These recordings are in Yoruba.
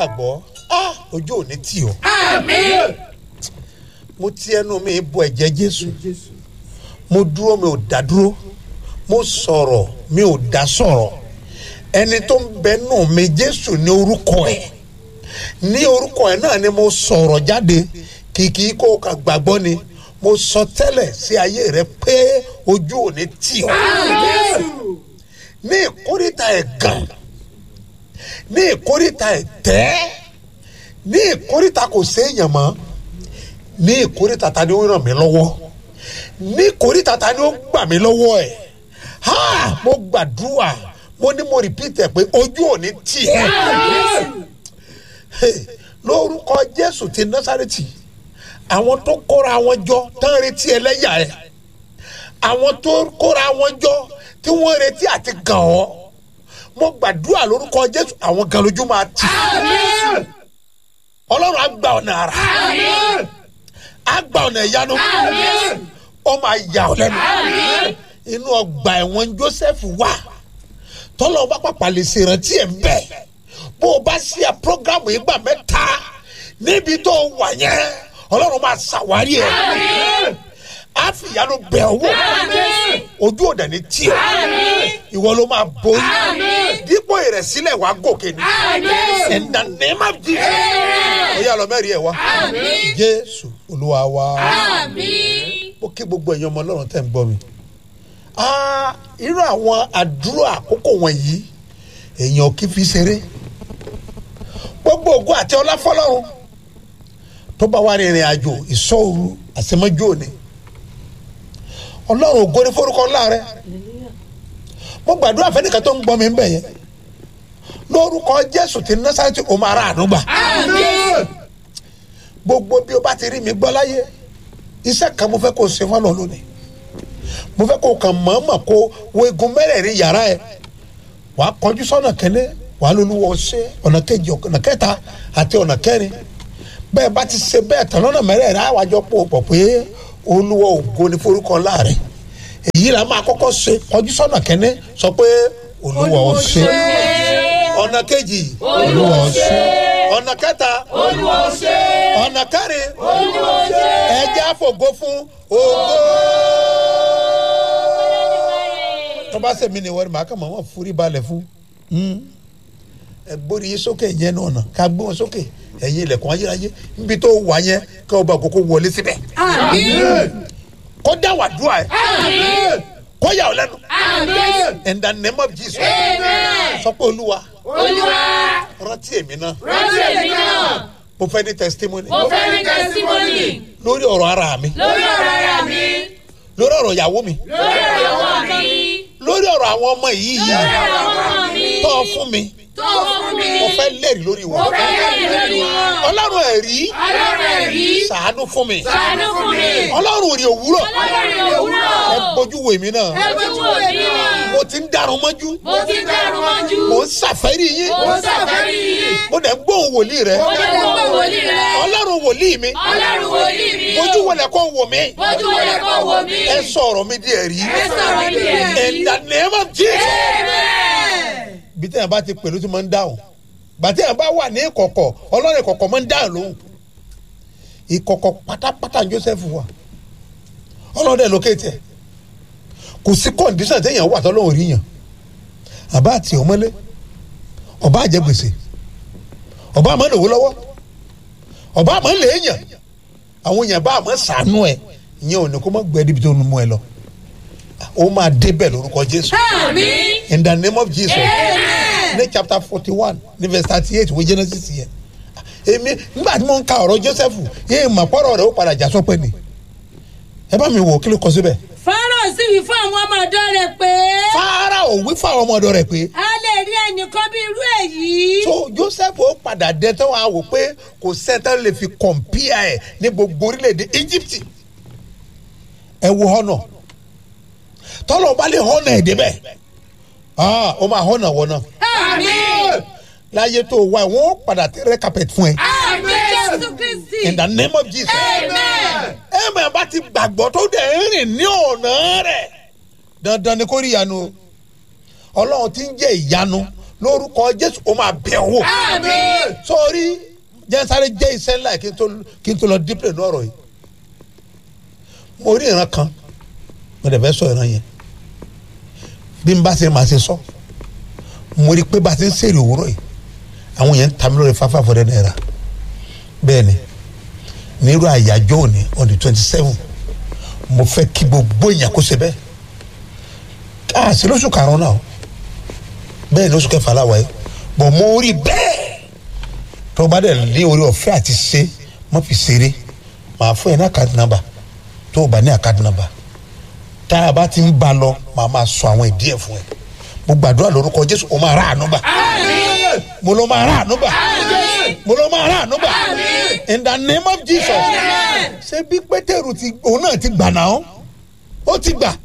gbàgbọ́ ah, ojú ò ní tì ọ́ mo ti ẹnu mi bọ ẹ̀jẹ̀ jésù mo dúró mi ò dá dúró mo sọ̀rọ̀ mi ò dá sọ̀rọ̀ ẹni tó ń bẹ nù mi jésù ní orúkọ ẹ̀ ní orúkọ ẹ̀ náà ni mo sọ̀rọ̀ jáde kìkì kó o kà gbàgbọ́ ni mo sọ tẹ́lẹ̀ sí ayé rẹ pé ojú ò ní tì ọ́ ní ìkórìtà ẹ̀gàn ní ìkórìtà ẹ̀tẹ́ ní ìkórìtà kò séèyàn mọ́ ní ìkórìtà ta ni ó ràn mí lọ́wọ́ ní ìkórìtà ta ni ó gbà mí lọ́wọ́ ẹ̀ ha mo gbàdúrà mo ní mo repeat ẹ̀ pé ojú ò ní tì ẹ́ Hey, lórúkọ jésù ti násàrètì àwọn tó kóra wọn jọ tán retí ẹlẹ́yà ẹ̀ àwọn tó kóra wọn jọ tí wọ́n retí àti gàn ọ́ mo gbàdúrà lórúkọ jésù àwọn gan lójú máa tì ọlọ́run á gba ọ̀nà àrà á gba ọ̀nà ìyanu ó máa yà ọ́ lẹ́nu inú ọgbà ẹ̀wọ̀n joseph wà tọ́lọ́ bá pàpà lè ṣèrántí ẹ̀ ń bẹ̀ bó o bá ṣe à programu yìí gbà mẹ́ta níbi tó wà yẹn ọlọ́run máa ṣàwárí ẹ̀ á fi ìyanu bẹ̀ ọ́ wò ojú òdà ní tiẹ̀ ìwọ ló máa borí dípò ìrẹ̀sílẹ̀ wàá gòkè ní in the name of Jesus ó yà lọ mẹ́rin ẹ̀ wá jésù olúwa wa ó kí gbogbo ẹ̀yin ọmọ ọlọ́run tẹ̀ ń gbọ́ mi Ah, irú àwọn àdúrà àkókò wọ̀nyí èèyàn kì í fi ṣeré gbogbo ògo àti ọlá fọlọ́run tó bá wà ní ìrìn àjò ìṣọ́òru àṣemọ́jú òní ọlọ́run ògo ní forúkọ ńlá rẹ mo gbàdúrà fẹ́nìkan tó ń gbọ́ mi ń bẹ̀ yẹn lórúkọ jésù ti násàtì o máa ra àdúgbà gbogbo bí o bá ti rí mi gbọ́ láyé iṣẹ́ kan mo fẹ́ kó o ṣe fọ́nà lónìí mo fẹ́ kó o kàn mọ̀ọ́mọ̀ kó o wo egun mẹ́rẹ̀ẹ̀rin yàrá ẹ̀ wàá kọjú sọ́nà kẹ́lẹ́ wàá lóluwọ́ ṣe ọ̀nà kejì ọ̀nà kẹta àti ọ̀nà kẹrin bẹ́ẹ̀ bá ti ṣe bẹ́ẹ̀ tán lọ́nà mẹ́rẹ̀ẹ̀rin àwàjọ pò pọ̀ pé olúwa ògo ni forúkọ láàrẹ̀ èyí là máa kọ́kọ́ ṣe kọjú sọ́nà kẹ́ni sọ pé olúwa ó ṣe ọ̀nà kejì olúwa ó ṣe ọ̀nà kẹta ọ̀nà kẹrin ẹ̀jẹ̀ àfògo fún ògo tó bá sẹ̀mí ni wọ́n máa kàn máa wọ́n forí balẹ̀ fún ẹ gbórí yín sókè yẹn náà nà ká gbé wọn sókè ẹ̀yin ilẹ̀kùn ayérayé níbi tó wà yẹn ká ọba àkókò wọlé síbẹ̀ kó dá wà dúà ẹ kó yà ọ́ lẹ́nu in the name of Jesus sọ pé olúwa rántí èmi náà rántí èmi náà mo fẹ́ ní testimony mo fẹ́ ní tẹsímọ́nì lórí ọ̀rọ̀ ara mi lórí ọ̀rọ̀ ara mi lórí ọ̀rọ̀ ìyàwó mi lórí ọ̀rọ̀ ọmọ mi lórí ọ̀rọ̀ àwọn ọmọ yìí lórí ọ̀rọ̀ ọmọ mi tó fún mi tó fún mi mo fẹ́ lẹ́rìí lórí mo wọn fẹ́ lẹ́yìn lórí wọn ọlọ́run ẹ̀rí ọlọ́run ẹ̀rí ṣàánú fún mi ṣàánú fún mi ọlọ́run òrì òwúrọ̀ ọlọ́run òwúrọ̀ ẹ bójú wo èmi náà ẹ bójú òní náà mo ti ń darun mọ́jú mo ti dẹrù mọ́jú mo ń ṣàfẹ́rí yín mo sàfẹ́rí yín mo dẹ̀ ń gbóhùn wòlíì rẹ mo lè gbọ́ wòlíì rẹ ọlọ́run wòlíì mi ọlọ́run wòlíì mi ojú wọlé kó wò mí bójú wọlé kó wò mí ẹ sọ̀rọ̀ mi di ẹ̀rí ẹ sọ̀rọ̀ mi ẹ̀rí in the name of Jesus amen bí tẹ̀yàn bá ti pẹ̀lú tí mo ń dáhùn bàtí yàn bá wà ní ìkọ̀kọ̀ ọlọ́run ìkọ̀kọ̀ máa ń dáhùn lóhùn ìkọ̀kọ̀ pátápátá ní Joseph wà ọlọ́run dẹ̀ lókè tẹ̀ kò sí kọ́ndíṣàn téèyàn wà tọ́lọ́run rí yàn àbá àti ọmọlé ọba àjẹ gbèsè ọba àmọ́ lòwó lọ́wọ́ ọba àmọ́ lè yàn àwọn èèyàn bá àmọ́ sànú ẹ̀ ìyẹn ò ní kó má gbẹ́ níbi tó ń mú ẹ lọ ó máa débẹ̀ lórúkọ Jésù àmín in the name of Jesus amen ní chapter forty one ní verse thirty eight wo Genesis yẹn èmi nígbà tí mo ń ka ọ̀rọ̀ Joseph yéé mà pọ̀rọ̀ rẹ̀ ó padà já sọ́pẹ́ ni ẹ bá mi wò kí ló kọ síbẹ̀. fọ́nrán sì wí fún àwọn ọmọ ọ̀dọ́ rẹ̀ pé Fáráò wí fún àwọn ọmọ ọ̀dọ̀ rẹ̀ pé a lè rí ẹnìkan bí irú èyí. so Joseph ó padà dé tán wàá wò pé kò sẹ́ńtẹ́ lè fi kọ̀m̀pìà ẹ̀ ní gbogbo orílẹ̀-èdè Egypt ẹ wo họ́nà tọ́lọ̀ bá lè họ́nà ẹ̀ débẹ̀ ah ó máa họ́nà wọ̀ náà àmín láyé tó wá ẹ̀ wọ́n padà tẹ́rẹ́ carpet fún ẹ àmì jésù kristi. in the name of Jesus. amen ẹ mọ̀ bá ti gbàgbọ́ tó dẹ̀ ń rìn ní ọ̀nà rẹ̀ dandan ni kó rí ìyanu o ọlọ́run ti ń jẹ́ ìyanu lórúkọ jésù ó máa bẹ̀ wò àmín sọ́ọ́rí jẹ́nsáré jẹ́ iṣẹ́ ńlá kí n tó kí n tó lọ dípẹ̀ ní ọ̀rọ̀ yìí mo rí ìran kan mo dẹ̀ fẹ́ sọ ìran yẹn bí n bá ṣe máa ṣe sọ mo rí pé bá a ti ń sèrè òwúrọ̀ yìí àwọn yẹn ń ta mi lórí fáfá fọ́dẹ́ náírà bẹ́ẹ̀ ni nírú àyájọ́ òní on the twenty seven mo fẹ́ kí gbogbo èèyàn kó ṣe bẹ́ẹ̀ káàsì lóṣù karùn-ún náà bẹ́ẹ̀ ni oṣù kẹfà láwa yìí bọ̀ mo rí bẹ́ẹ̀ tó o bá dẹ̀ ní orí ọ̀fẹ́ àti ṣe mo fi ṣeré màá fún ẹ ní àkáàdì nàmbà tó o bá ní àkáàdì nàmbà tá a bá ti ń ba lọ màá máa sọ àwọn ìdí ẹ̀ fún ẹ mo gbàdúrà lórúkọ Jésù o máa rà àánú gbà mo ló máa rà àánú gbà mo ló máa rà àánú gbà in the name of Jesus ṣé bí Pétérù ti òun náà ti gbà náà ó ti gbà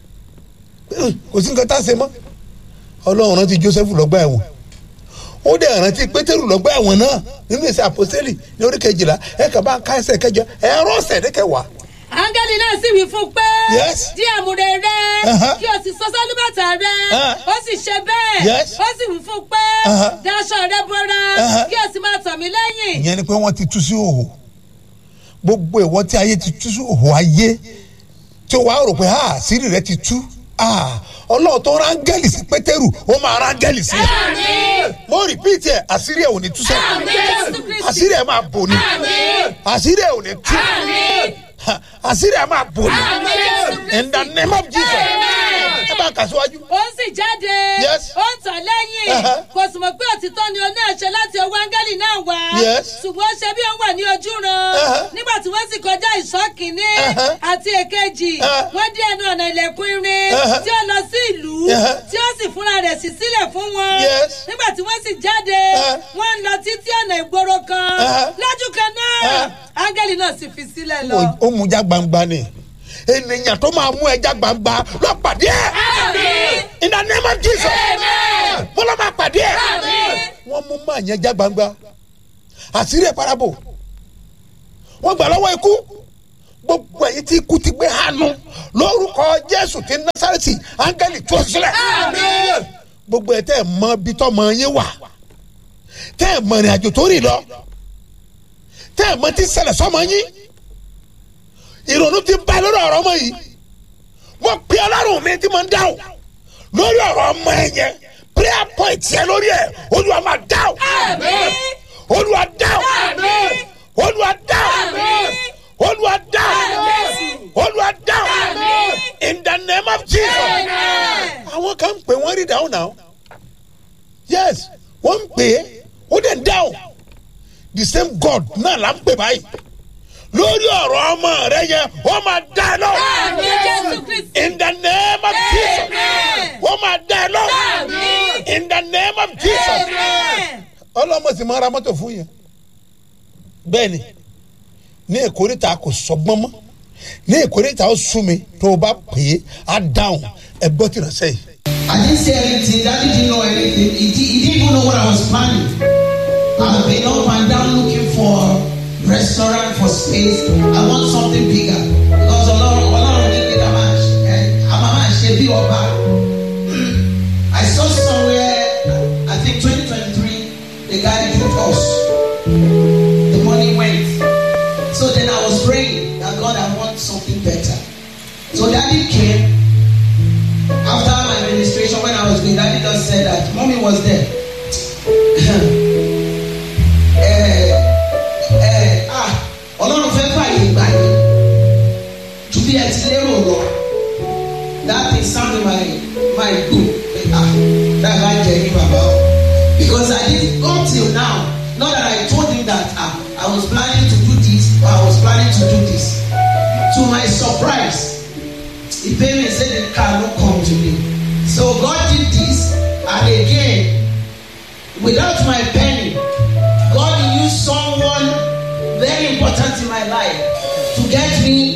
kò sí nǹkan tá a ṣe mọ́ ọlọ́run rántí Joseph lọ́gbà ẹ̀wọ̀n ó dẹ̀ rántí Pétérù lọ́gbà ẹ̀wọ̀n náà nínú ìṣe àpòsílẹ̀ ní orí kejìlá ẹ̀ kà bá ń ká ẹsẹ̀ kẹjọ ẹ̀ rọ́ọ̀sẹ̀ ní kẹwàá. áńgẹ́lì náà sì wí fún un pé Yes. dí àmùrè rẹ Uh-huh. kí o sì sọ sálúbàtà rẹ Uh. ó sì ṣe bẹ́ẹ̀ Yes. ó sì wí fún un pé Uh-huh. daṣọ rẹ bora Uh-huh. kí o sì máa tọ̀ mí lẹ́yìn. ìyẹn ni pé wọ́n ti tú sí òhò gbogbo ìwọ tí ayé ti tú sí òhò ayé tí o wá rò pé ah sírí rẹ ti tú ah ọlọ́run tó rángẹ́lì sí pétérù ó máa rángẹ́lì sí ẹ àmín mo rìpíìtì ẹ àṣírí ẹ ò ní tú sẹ́ àmín jésù kristi àṣírí ẹ máa bò ní àmín àṣírí ẹ ò ní tú àmín Ha, àṣírí ẹ máa bò ní àmín jésù kristi. in the name of Jesus Amen. ẹ bá kà síwájú. ó sì jáde Yes. ó ń tọ̀ lẹ́yìn Uh-huh. kò sì mọ̀ pé òtítọ́ ni oní àṣẹ láti ọwọ́ áńgẹ́lì náà wá Yes. ṣùgbọ́n ó ṣe bí ó wà ní ojú ran Uh-huh. nígbà tí wọ́n sì kọjá ìṣọ́ kìíní Uh-huh. àti èkejì Uh-huh. wọ́n dé ẹnu ọ̀nà ilẹ̀kùn irin Uh-huh. tí ó lọ sí ìlú Uh-huh. tí ó sì fúnra rẹ̀ sí sílẹ̀ fún wọn Yes. nígbà tí wọ́n sì jáde Uh-huh. wọ́n ń lọ títí ọ̀nà ìgboro kan Uh-huh. lójú kan náà Uh-huh. áńgẹ́lì náà sì fi sílẹ̀ lọ. ó- ó mú já gbangba ni ènìyàn tó máa mú ẹja gbangba lọ pàdé ẹ Àmín. in the name of Jesus Amen. mo lọ máa pàdé ẹ Àmín. wọ́n mú máa yẹn já gbangba àṣírí ẹ̀ parabo wọ́n gbà lọ́wọ́ ikú gbogbo ẹ̀yin tí ikú ti gbé hànú lórúkọ Jésù ti Násárẹ́tì áńgẹ́lì tú ọ sílẹ̀ Àmín. gbogbo ẹ̀ tẹ́ ẹ̀ mọ bí tọ́mọ yín wà tẹ́ ẹ̀ mọ ìrìn àjò tó rìn lọ tẹ́ ẹ̀ mọ tí ṣẹlẹ̀ sọ́mọ yín ìrònú ti bá lórí ọ̀rọ̀ ọmọ yìí mo pe ọlọ́run mi tí mo ń dáhùn lórí ọ̀rọ̀ ọmọ ẹ yẹn prayer point yẹn lórí ẹ olúwa máa dáhùn Àmín. olúwa dáhùn Àmín. olúwa dáhùn Àmín. olúwa dáhùn Àmín. olúwa dáhùn Àmín. in the name of Jesus Amen. àwọn kan ń pè wọ́n rí dáhùn náà yes wọ́n ń pè é ó dẹ̀ ń dáhùn the same God náà là ń pè báyìí lórí ọ̀rọ̀ ọmọ rẹ yẹn ó máa dá ẹ lọ́wọ́ Àmín Jésù Kristi. in the name of Jesus Amen. ó máa dá ẹ lọ́wọ́ Àmín. in the name of Jesus Amen. ọlọ́mọ sì máa ra mọ́tò fún yẹn bẹ́ẹ̀ ni ní èkóríta kò sọgbọ́n mọ́ ní èkóríta ó sú mi tó o bá pè é á dáhùn ẹ gbọ́ tìrọ̀ sẹ́yìn. I didn't say anything. Daddy didn't know anything. He, di- he didn't even know what I was planning. I've been up and down looking for restaurant for space. I want something bigger because Ọlọ́run Ọlọ́run ní pé ká máa ṣe ẹ a máa máa ṣe bí ọba. I saw somewhere I think 2023 the guy took us. The money went. So then I was praying that God I want something better. So Daddy came. After my administration, when I was with daddy, just said that mommy was there. eh, eh, ah, Ọlọ́run fẹ́ fàyè gbà yín ju bí ẹ ti lérò lọ. That thing sounded my my good. Ah, that guy jẹ ní bàbá o. Because I did up till now, not that I told him that ah, I was planning to do this or I was planning to do this. To my surprise, he paid me say the car no come to me so god did this and again without my penny god used someone very important in my life to get me